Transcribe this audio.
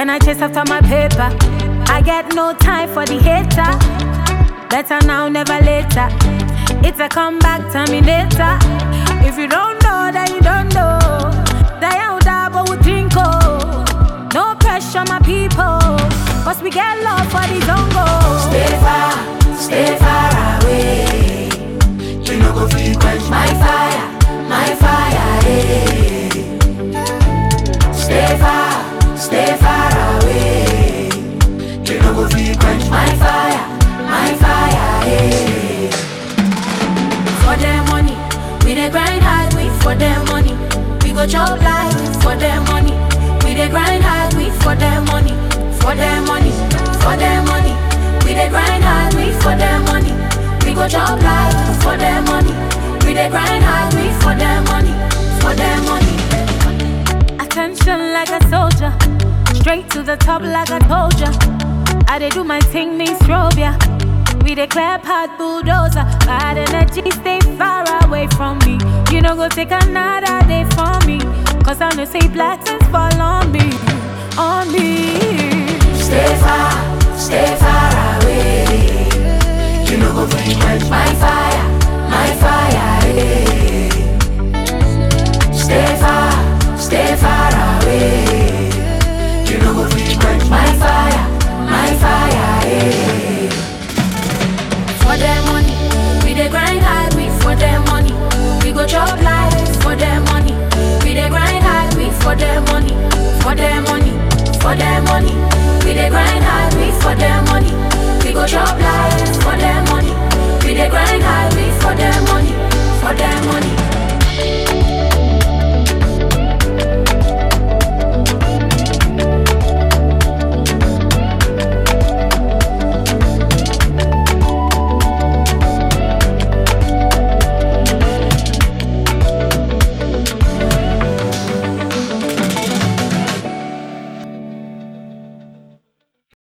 and I chase after my paper. I get no time for the hater. Better now, never later. It's a comeback terminator. If you don't know, then you don't know. Die out, but we drink oh. No pressure, my people. Cause we get love for the zongo. Stay far, stay far away. You no go fit quench my fire, my fire. Eh. Stay far, stay far away. You no go fit quench my fire, my fire. Eh. For their money, we dey grind hard, we for their money. We go chop life for their money. We dey grind hard, we for their money. For their money, for their money. We dey grind hard, we for their money. We go chop life for their money. We dey grind hard, we for their money. For their money. Attention like a soldier, straight to the top like I told ya. I dey do my thing, me strobe ya. We dey clear path bulldozer, bad energy stay far away from me. You know go take another day from me, cause I know say blessings fall on me, on me. Stay far, stay far away. You no go fit quench my fire, my fire. Eh. Stay far, stay far away. You no go fit quench my fire, my fire. Eh. For their money, we dey grind hard, we for their money. We go chop life for their money. We dey grind hard, we for their money. For their money, for their money. We dey grind hard, we for their money. We go chop life for their money. We dey grind hard, we for their money. For their money.